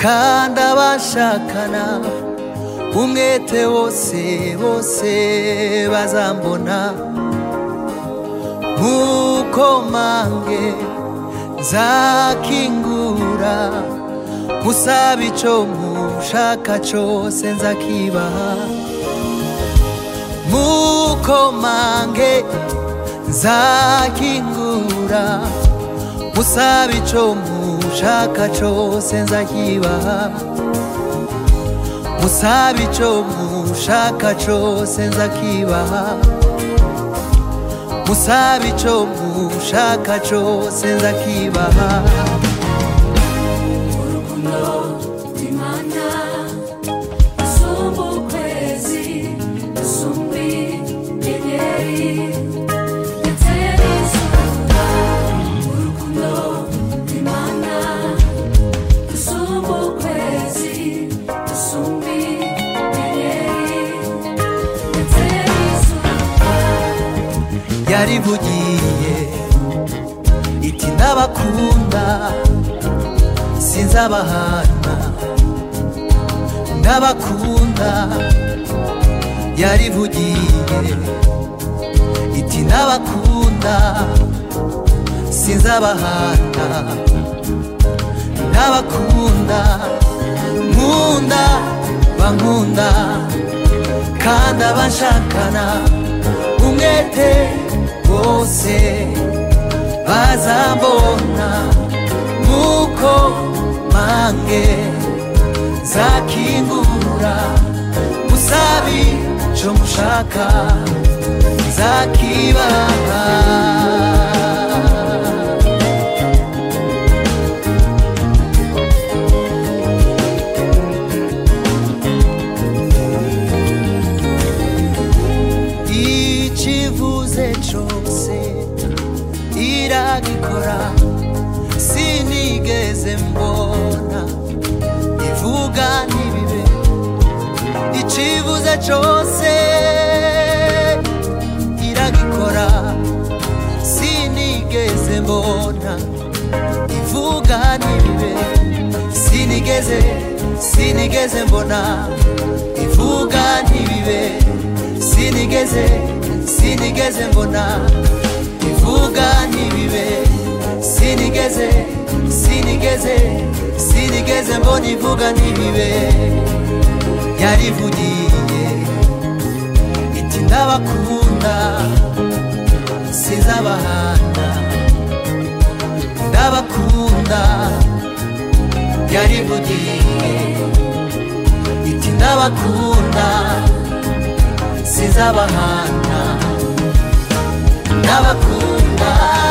kandi abashakana umwete wose bose bazambona nk'uko mange nzakingura musaba icyo mushaka cyose nzakibaha nk'uko mange nzakingura musaba icyo mushaka cyose nzakibaha musaba icyo mushaka cyose nzakibaha musaba icyo mushaka cyose nzakibaha urukundo rw'imana rusumba ukwezi rusumba inyenyeri ndetse n'izuba urukundo rw'imana rusumba ukwezi rusumba inyenyeri ndetse n'izuba yarivugiye iti ndabakunda sinzabahana ndabakunda yarivugiye iti ndabakunda sinzabahana ndabakunda nkunda bankunda kandi abashakana umwete bose bazabona nk'uko mange zakingura musabi cyo mushaka zakibaha ikivuze cyose iragikora sinigeze mbona ivuga ntibibe ikivuze cyose iragikora sinigeze mbona ivuga ntibibe sinigeze sinigeze mbona ivuga ntibibe sinigeze sinigeze mbona ivuga ntibibe sinigeze sinigeze sinigeze mbona ivuga ntibibe yarivugiye iti ndabakunda sinzabahana ndabakunda yarivugiye iti ndabakunda sinzabahana ndabakunda